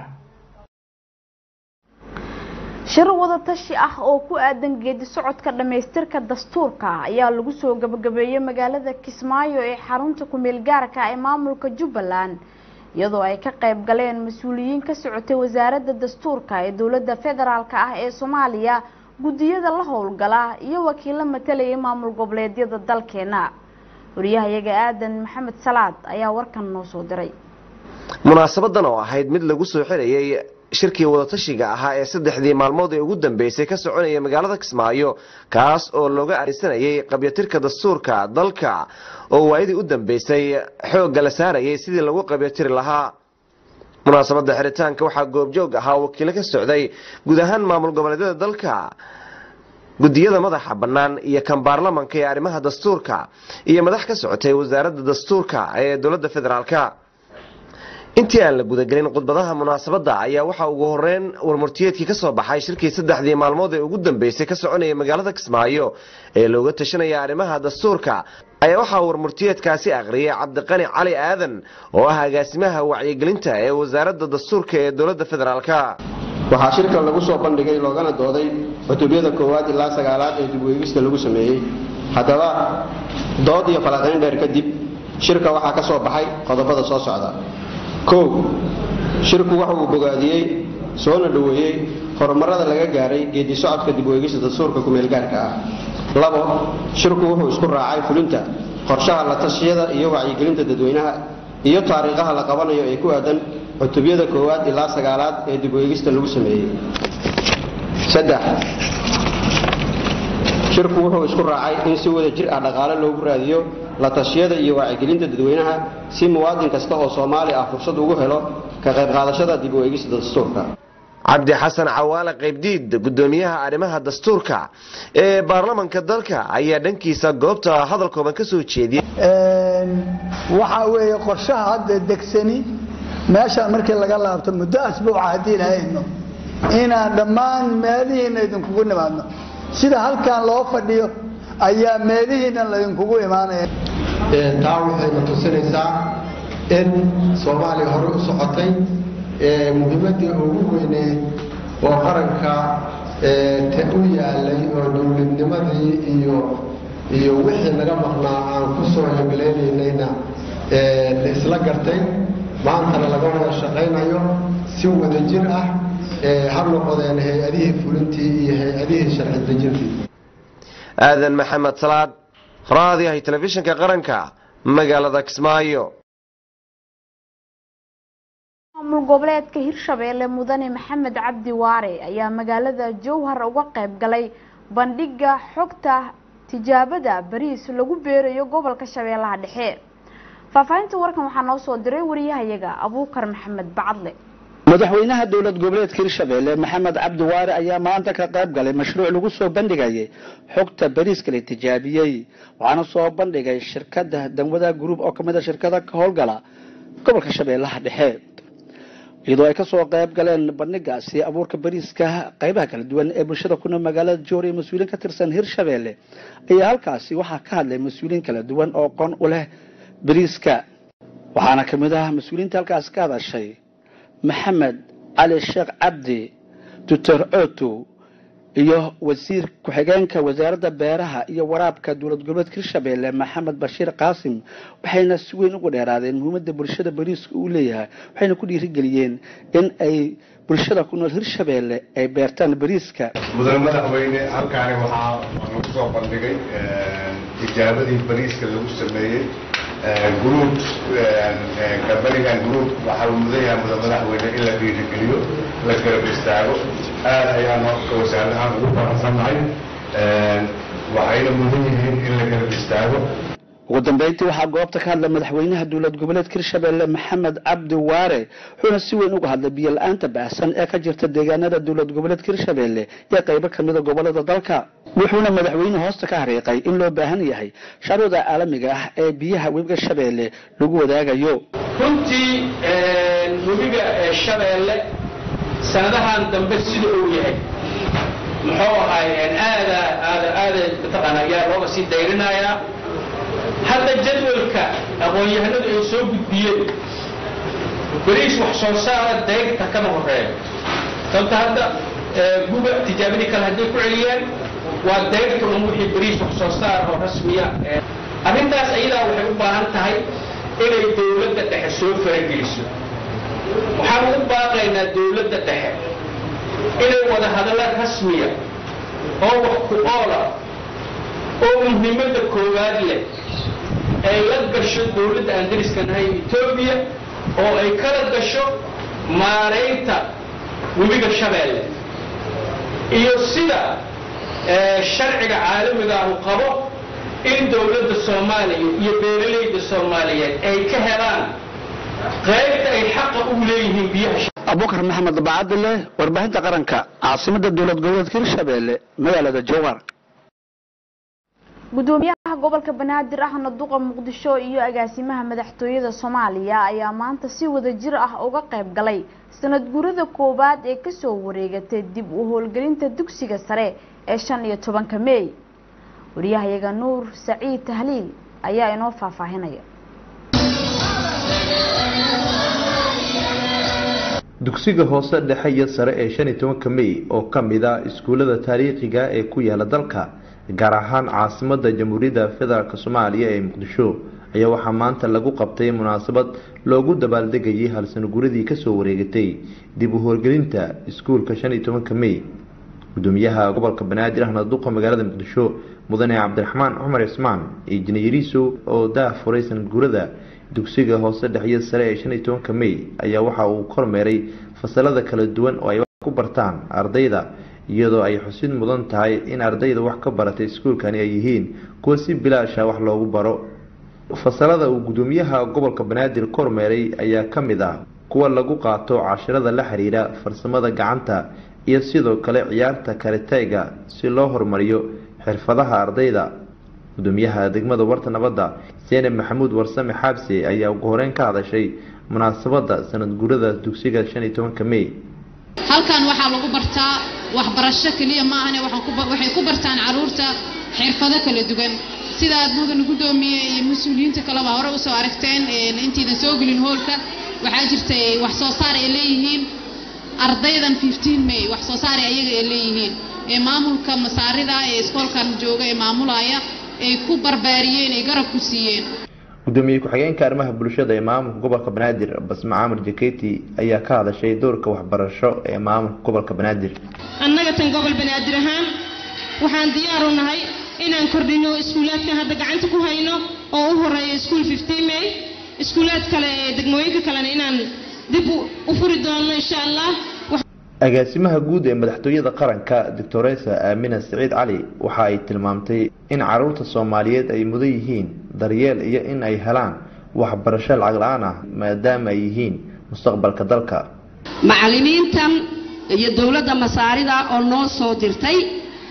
shir wada tashi ah oo ku aadan geedi socodka dhammaystirka dastuurka ayaa lagu soo gabagabeeyey magaalada kismaayo ee xarunta kumeel gaarka ee maamulka jubbaland iyadoo ay ka qayb galeen mas-uuliyiin ka socotay wasaaradda dastuurka ee dowladda federaalk ah ee soomaaliya guddiyada la howlgala iyo wakiilo matalayay maamul goboleedyada dalkeena wariyahayaga aadan maxamed salaad ayaa warkan noo soo diray munaasabadan oo ahayd mid lagu soo xirayay shirkii wadatashiga ahaa ee saddexdii maalmood ee ugu dambeysay ka soconaya magaalada kismaayo kaas oo looga arisanayay qabyatirka dastuurka dalka oo waayadii u dambeysay xoogga la saarayay sidii lagu qabyatiri lahaa munaasabada xiritaanka waxaa goobjoog ahaa wakiilo ka socday guud ahaan maamul goboleedyada dalka gudiyada madaxa bannaan iyo kan baarlamanka ee arrimaha dastuurka iyo madax ka socotay wasaaradda dastuurka ee dowladda federaalka intii aan la gudagelin khudbadaha munaasabadda ayaa waxaa ugu horeyn warmurtiyeedkii ka soo baxay shirkii saddexdii maalmood ee ugu dambeysay ka soconaya magaalada kismaayo ee looga tashanaya arrimaha dastuurka ayaa waxaa warmurtiyeedkaasi akhriyay cabdiqani cali aadan oo ah agaasimaha wacyigelinta ee wasaaradda dastuurka ee dowladda federaalka waxaa shirkan lagu soo bandhigay loogana dooday cutubyada koowaad ilaa sagaalaad ee dibweegista lagu sameeyey haddaba dood iyo falanqayn dheer kadib shirka waxaa ka soo baxay qodobada soo socda kow shirku waxa uu bogaadiyey soona dhoweeyey horumarada laga gaaray geedi socodka dibweegista dastuurka kumeelgaarka ah labo shirku wuxuu isku raacay fulinta qorshaha la tashiyada iyo wacyigelinta dadweynaha iyo taariikhaha la qabanayo ee ku aadan cutubyada koowaad ilaa sagaalaad ee dibweegista lagu sameeyey saddex shirku wuxuu isku raacay in si wada jir ah dhaqaale loogu raadiyo la tashiyada iyo wacyigelinta dadweynaha si muwaadin kasta oo soomaali ah fursad ugu helo ka qayb qaadashada dibweegista dastuurka cabdi xasan cawaale qaybdiid gudoomiyaha arrimaha dastuurka ee baarlamanka dalka ayaa dhankiisa goobta hadal kooban ka soo jeediyey waxaa weeye qorshaha hadda degsani meeshaan markii laga laabto muddo asbuuca haddii lahayno inaan dhammaan meelihiina idinkugu nimaadno sida halkan loo fadhiyo ayaa meelihiina laydinkugu imaanaya taa waxayna tusinaysaa in soomaaliya hore u socotay muhiimadii ugu weyneed oo qaranka u yaalay oo dowladnimadii iyo iyo wixii naga maqnaa aan ku soo hegleelaynayna la isla gartay maantana laga wada shaqaynayo si wada jir ah ha noqodeen hay-adihii fulintii iyo hay-adihii sharci dejintii aadan maxamed salaad raadiyahay telefishinka qaranka magaalada kismaayo maamul goboleedka hirshabeelle mudane maxamed cabdi waare ayaa magaalada jowhar uga qayb galay bandhiga xogta tijaabada bariis lagu beerayo gobolka shabeellaha dhexe faahfaahinta warkan waxaa noo soo diray wariyahayaga abuukar maxamed bacadle madaxweynaha dowlad goboleedka hirshabeelle maxamed cabdi waare ayaa maanta ka qayb galay mashruuc lagu soo bandhigayay xogta bariiska la tijaabiyey waxaana soo bandhigay shirkada danwada group oo kamid a shirkada ka howlgala gobolka shabeellaha dhexe iyadoo ay kasoo qayb galeen bandhigaasi abuurka bariiska qaybaha kala duwan ee bulshada ku nool magaalada joor iyo mas-uuliin ka tirsan hirshabeelle ayaa halkaasi waxaa ka hadlay mas-uuliin kala duwan oo qon u leh bariiska waxaana kamid ah mas-uuliinta halkaasi ka hadashay maxamed cali sheekh cabdi doctor oto iyo wasiir ku-xigeenka wasaaradda beeraha iyo waraabka dowlad goboleedka hirshabeelle maxamed bashiir qaasim waxayna si weyn ugu dheeraadeen muhiimadda bulshada bariiska uu leeyahay waxayna ku dhiirigeliyeen in ay bulshada ku nool hirshabeelle ay beertaan bariiska mudane madaxweyne halkaani waxaa lagu soo bandhigay tijaabadii bariiska lagu sameeyey gruub kambanigan gruub waxaa mudan yahay mudan madaxweyne in la dhiirigeliyo la garab istaago aad ayaan horka wasaarahaan ugu faraxsannahay waxayna mudan yihiin in la garab istaago ugu dambeyntii waxaa goobta ka hadlay madaxweynaha dowlad goboleedka hirshabeelle maxamed cabdi waare wuxuuna si weyn uga hadlay biyo la-aanta baahsan ee ka jirta deegaanada dowlad goboleedka hirshabeelle iyo qaybo kamida gobolada dalka wuxuuna madaxweyne hoosta ka hariiqay in loo baahan yahay sharuuda caalamiga ah ee biyaha webiga shabeelle lagu wadaagayo runtii webiga shabeelle sanadahan dambe sida uu yahay muxuu ahay aada aada aada mataqaana ayaa looga sii dayrinayaa hadda jadwalka aqoon-yahanadu ay soo gudbiyeen bariis wax soo saara dayrta kama horeeya sababta hadda guba tijaabadii kale hadday ku celiyaan waa dayrta un wixii bariis wax soo saar oo rasmiya arrintaas ayadaa waxay u baahan tahay inay dowladda dhexe soo farageliso waxaan ugu baaqaynaa dowladda dhexe inay wada hadalla rasmiya oo wax ku oola oo muhiimadda koowaad leh ay la gasho dowladda aan dariska nahay etoobiya oo ay kala gasho maaraynta webiga shabeelle iyo sida sharciga caalamiga ahu qabo in dowladda soomaaliya iyo beeralayda soomaaliyeed ay ka helaan qaybta ay xaqa u leeyihiin biyaha abubakar maxamed bacadile warbaahinta qaranka caasimada dowlad goboleedka hirshabeelle magaalada jowhar gudoomiyaha gobolka banaadir ahna duqa muqdisho iyo agaasimaha madaxtooyada soomaaliya ayaa maanta si wada jir ah uga qayb galay sanad guurada koowaad ee kasoo wareegatay dib u howlgelinta dugsiga sare ee shan iyo tobanka meey wariyahayaga nuur saciid tahliil ayaa inoo faahfaahinaya dugsiga hoose dhexe iyo sare ee shan iyo tobanka mey oo ka mid ah iskuullada taariikhiga ee ku yaala dalka gaar ahaan caasimada jamhuuriyadda federaalk soomaaliya ee muqdisho ayaa waxaa maanta lagu qabtay munaasabad loogu dabaaldegayay halsano guradii kasoo wareegatay dib u howlgelinta iskuulka shan iyo tobanka mey gudoomiyaha gobolka banaadir ahna duqa magaalada muqdisho mudane cabdiraxmaan cumar cismaan iyo jinayariiso oo daah furay sanad gurada dugsiga hoose dhexyo sare ee shan iyo tobanka mey ayaa waxa uu kormeeray fasalada kala duwan oo ay wax ku bartaan ardayda iyadoo ay xusid mudan tahay in ardayda wax ka baratay iskuulkani ay yihiin kuwa si bilaasha wax loogu baro fasalada uu gudoomiyaha gobolka banaadir kormeeray ayaa ka mid ah kuwa lagu qaato cashirada la xiriira farsamada gacanta iyo sidoo kale ciyaarta karitayga si loo horumariyo xirfadaha ardayda gudoomiyaha degmada warta nabadda seenab maxamuud warsame xaabse ayaa ugu horeyn ka hadashay munaasabada sanad guurada dugsiga shan iyo tobanka mey halkan waxaa lagu bartaa waxbarasho keliya maahane waxay ku bartaan caruurta xirfado kala duwan sida aad mudan gudoomiye iyo mas-uuliyiinta kaleba hore usoo aragteen intaydan soo gelin hoolka waxaa jirtay wax soo saar ay leeyihiin ardaydan may wax soo saar ayaga ay leeyihiin ee maamulka masaarida ee iskoolkan jooga ee maamulaya ay ku barbaariyeen ay garab ku siiyeen gudoomiye ku-xigeenka arrimaha bulshada ee maamulka gobolka banaadir basma caamir jaketi ayaa ka hadashay doorka waxbarasho ee maamulka gobolka banaadir annaga tan gobol banaadir ahaan waxaan diyaar u nahay inaan kordhino iskuulaadkan hadda gacanta ku hayno oo u horeeya iskuul may iskuulaad kale ee degmooyinka kalena inaan dib u furi doono insha allah agaasimaha guud ee madaxtooyada qaranka doctoresa aamina siciid cali waxa ay tilmaamtay in caruurta soomaaliyeed ay mudan yihiin daryeel iyo in ay helaan waxbarasho lacag la-aan ah maadaama ay yihiin mustaqbalka dalka macallimiintan iyo dowladda masaarida oo noo soo dirtay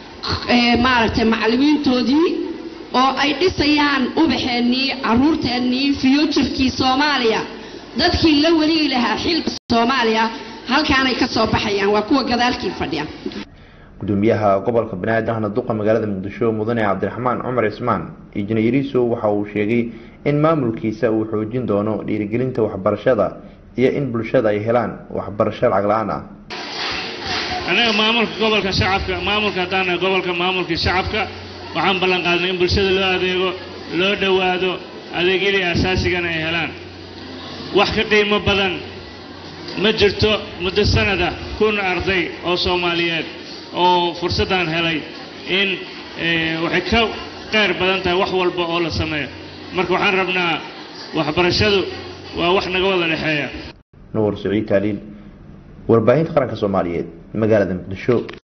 maaragtay macallimiintoodii oo ay dhisayaan ubaxeennii caruurteennii futurkii soomaaliya dadkii la weligi lahaa xilka soomaaliya halkaanay ka soo baxayaan waa kuwa gadaalkii fadhiya gudoomiyaha gobolka banaadir ahna duqa magaalada muqdisho mudane cabdiraxmaan cumar cismaan injineeriso waxa uu sheegay in maamulkiisa uu xoojin doono dhiirigelinta waxbarashada iyo in bulshada ay helaan waxbarasho lacag la-aan ah annaga maamulka gobolka shacabka maamulka haddaan gobolka maamulkii shacabka waxaan ballan qaadnay in bulshada loo adeego loo dhowaado adeegyadii asaasigana ay helaan wax ka qiimo badan ma jirto muddo sanada kun arday oo soomaaliyeed oo fursaddan helay in waxay ka qeyr badan tahay wax walba oo la sameeyo marka waxaan rabnaa waxbarashadu waa wax naga wada dhexeeya nuur saciid taaliil warbaahinta qaranka soomaaliyeed magaalada muqdisho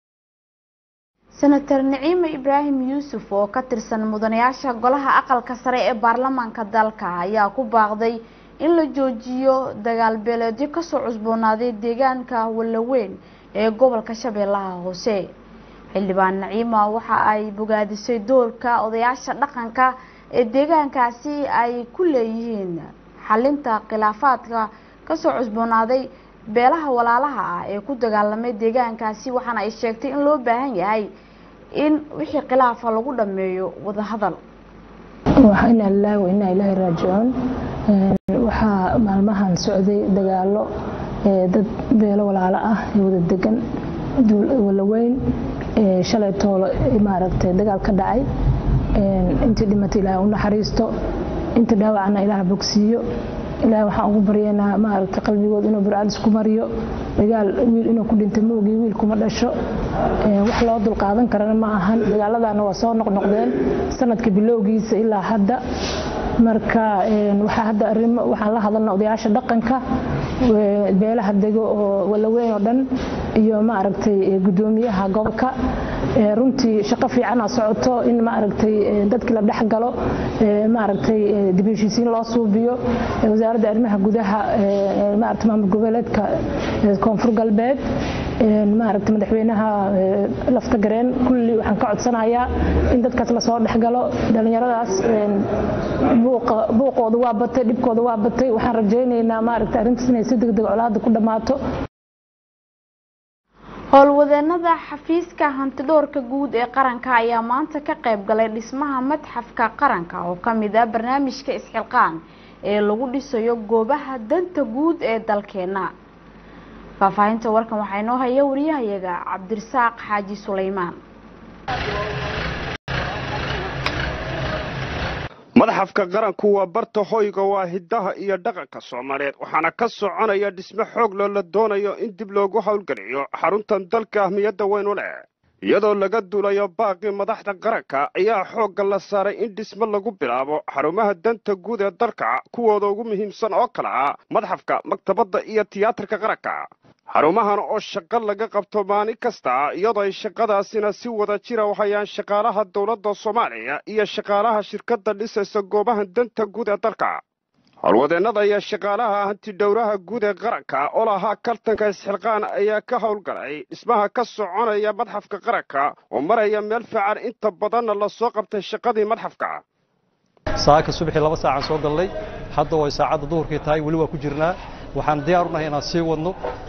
senator niciime ibraahim yuusuf oo ka tirsan mudanayaasha golaha aqalka sare ee baarlamaanka dalka ayaa ku baaqday in la joojiyo dagaal beeleedyo kasoo cusboonaaday deegaanka wallaweyn ee gobolka shabeellaha hoose xildhibaan naciima waxa ay bogaadisay doorka odayaasha dhaqanka ee deegaankaasi ay ku leeyihiin xalinta khilaafaadka kasoo cusboonaaday beelaha walaalaha ah ee ku dagaalamay deegaankaasi waxaana ay sheegtay in loo baahan yahay in wixii khilaafa lagu dhameeyo wadahadal inaa lilaahi wa inaa ilaahi raajicuun waxaa maalmahan socday dagaalo dad beelo walaalo ah ee wada degan walaweyn shalay toolo maaragtay dagaal ka dhacay intii dhimatay ilaahay u naxariisto inta dhaawacna ilaah bogsiiyo ilaahay waxaan ugu baryaynaa maaragtay qalbigood inuu burcadis ku mariyo dagaal wiil inuu ku dhintay moogii wiil kuma dhasho wax loo dulqaadan karana ma ahan dagaaladana waa soo noqnoqdeen sanadka bilowgiisa ilaa hadda marka waxaa hadda arrimo waxaan la hadalna odayaasha dhaqanka beelaha dego oo walaweyn oo dhan iyo maaragtay gudoomiyaha gobolka runtii shaqo fiicana socoto in maaragtay dadkii la dhex galo maaragtay dib heshiisiin loo suubiyo wasaaradda arrimaha gudaha maaragtay maamul goboleedka koonfur galbeed maaragtay madaxweynaha lafta gareen kulli waxaan ka codsanayaa in dadkaas lasoo dhexgalo dhallinyaradaas buuqooda waa batay dhibkooda waa batay waxaan rajaynaynaa maaragtay arrintaas inay si degdeg colaada ku dhammaato howlwadeenada xafiiska hantidhoorka guud ee qaranka ayaa maanta ka qayb galay dhismaha madxafka qaranka oo ka mid ah barnaamijka isxilqaan ee lagu dhisayo goobaha danta guud ee dalkeena faahfaahinta warkan waxaa inoo haya wariyahayaga cabdirasaaq xaaji suleymaan madaxafka qaranku waa barta hoyga waa hiddaha iyo dhaqanka soomaaliyeed waxaana ka soconaya dhisme xoog loo la doonayo in dib loogu howlgeliyo xaruntan dalka ahmiyadda weyn u leh iyadoo laga duulayo baaqii madaxda qaranka ayaa xoogga la saaray in dhisme lagu bilaabo xarumaha danta guud ee dalka kuwooda ugu muhiimsan oo kale ah madxafka maktabadda iyo tiyaatarka qaranka xarumahan oo shaqo laga qabto maalin kasta iyadoo ay shaqadaasina si wada jira u hayaan shaqaalaha dowladda soomaaliya iyo shaqaalaha shirkadda dhisaysa goobahan danta guud ee dalka howlwadeennada iyo shaqaalaha hantidhowraha guud ee qaranka oo lahaa kaltanka isxilqaan ayaa ka howlgalay dhismaha ka soconaya madxafka qaranka oo maraya meel fiican inta badanna lasoo qabtay shaqadii madxafka saaka subaxii laba saacaan soo gallay hadda way saacadda duhurkii tahay weli waa ku jirnaa waxaan diyaar u nahay inaan sii wadno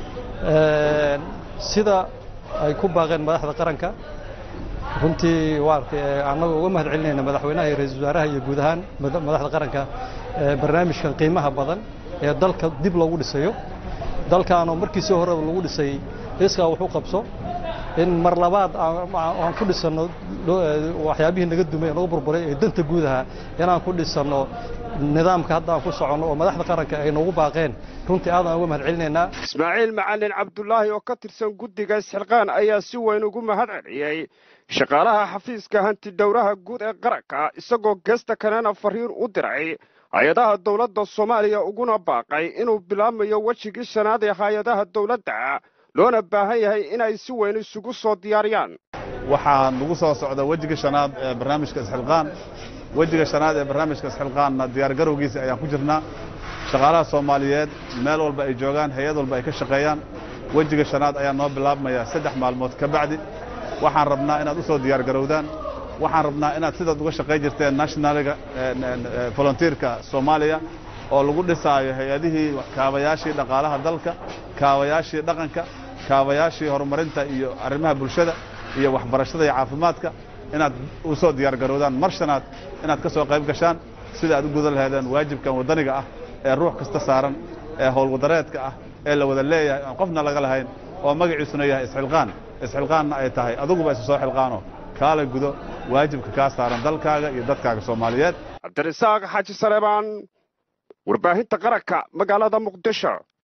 sida ay ku baaqeen madaxda qaranka runtii waarta annaga uga mahad celinayna madaxweynaha iyo ra-iisul wasaaraha iyo guud ahaan madaxda qaranka barnaamijkan qiimaha badan ee dalka dib loogu dhisayo dalkaanoo markiisii horeba lagu dhisay iskaa wax u qabso in mar labaad aan ku dhisanno waxyaabihii naga dumay ee naga burburay ee danta guud ahaa inaan ku dhisanno nidaamka hadda aan ku soconno oo madaxda qaranka ay noogu baaqeen runtii aadaan uga mahad celinaynaa ismaaciil macalin cabdulaahi oo ka tirsan guddiga isxilqaan ayaa si weyn ugu mahad celiyey shaqaalaha xafiiska hantidhowraha guud ee qaranka isagoo geesta kalena fariin u diray hay-adaha dowladda soomaaliya uguna baaqay inuu bilaabmayo wejigii shanaad ee hay-adaha dowladda loona baahan yahay inay si weyn isugu soo diyaariyaan waxaa nagu soo socda wejiga shanaad ee barnaamijka isxilqaan wejiga shanaad ee barnaamijka isxilqaanna diyaargarowgiisa ayaan ku jirnaa shaqaalaha soomaaliyeed meel walba ay joogaan hay-ad walba ay ka shaqeeyaan wejiga shanaad ayaa noo bilaabmaya saddex maalmood ka bacdi waxaan rabnaa inaad u soo diyaargarowdaan waxaan rabnaa inaad sidaad uga shaqayn jirteen nationaliga volunteerka soomaaliya oo lagu dhisaayo hay-adihii kaabayaashii dhaqaalaha dalka kaabayaashii dhaqanka kaabayaashii horumarinta iyo arrimaha bulshada iyo waxbarashada iyo caafimaadka inaad u soo diyaargarowdaan mar shanaad inaad ka soo qayb gashaan sida aad u gudan lahaydeen waajibkan waddaniga ah ee ruux kasta saaran ee howlwadareedka ah ee la wada leeyahay aan qofna laga lahayn oo magaciisuna yahay isxilqaan isxilqaanna ay tahay adiguba isu soo xilqaano kaala gudo waajibka kaa saaran dalkaaga iyo dadkaaga soomaaliyeed cabdirasaaq xaaji saleebaan warbaahinta qaranka magaalada muqdisho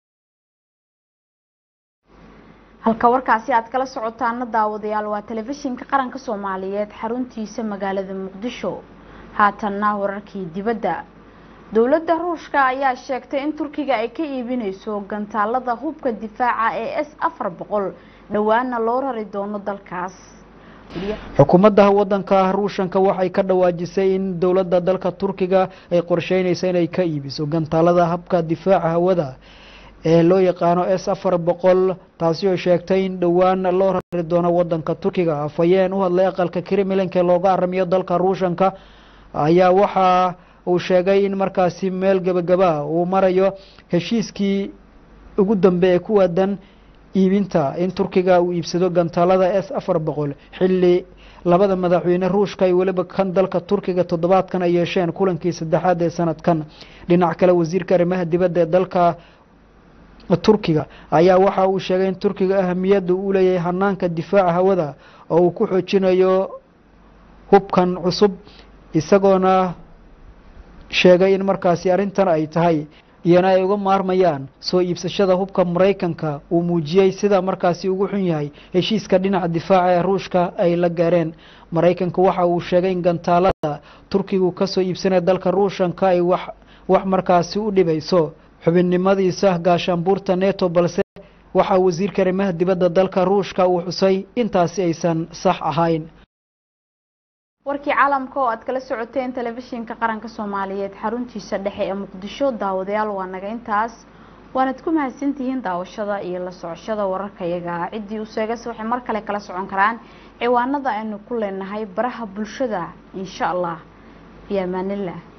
halka warkaasi aad kala socotaana daawadayaal waa telefishinka qaranka soomaaliyeed xaruntiisa magaalada muqdisho haatanna wararkii dibadda dowladda ruushka ayaa sheegtay in turkiga ay ka iibineyso gantaalada hubka difaaca ee s afar boqol dhowaana loo rari doono dalkaas xukuumadda wadanka ruushanka waxay ka dhawaajisay in dowladda dalka turkiga ay qorsheynaysa inay ka iibiso gantaalada habka difaaca hawada ee loo yaqaano s afar boqol taasi oo sheegtay in dhowaan loo rari doono wadanka turkiga afhayeen u hadlay aqalka kremlinka looga aramiyo dalka ruushanka ayaa waxa uu sheegay in markaasi meel gebagaba uu marayo heshiiskii ugu dambe ee ku waadan iibinta in turkiga uu iibsado gantaalada s afar boqol xilli labada madaxweyne ruushka iyo weliba kan dalka turkiga toddobaadkan ay yeesheen kulankii saddexaad ee sanadkan dhinac kale wasiirka arrimaha dibadda ee dalka turkiga ayaa waxa uu sheegay in turkiga ahamiyadda uu leeyahay hanaanka difaaca hawada oo uu ku xoojinayo hubkan cusub isagoona sheegay in markaasi arrintan ay tahay iyana ay uga maarmayaan soo iibsashada hubka maraykanka uu muujiyey sida markaasi ugu xun yahay heshiiska dhinaca difaaca ee ruushka ay la gaareen maraykanka waxa uu sheegay in gantaalada turkigu kasoo iibsanaya dalka ruushanka ay wax wax markaasi u dhibayso xubinnimadiisa gaashaanbuurta neto balse waxaa wasiirka arrimaha dibadda dalka ruushka uu xusay intaasi aysan sax ahayn warkii caalamka oo aad kala socoteen telefishinka qaranka soomaaliyeed xaruntiisa dhexe ee muqdisho daawadayaal waa naga intaas waanad ku mahadsantihiin daawashada iyo la socoshada wararka iyaga ciddii u seegase waxay mar kale kala socon karaan ciwaanada aynu ku leenahay baraha bulshada insha allah biyo amaanillah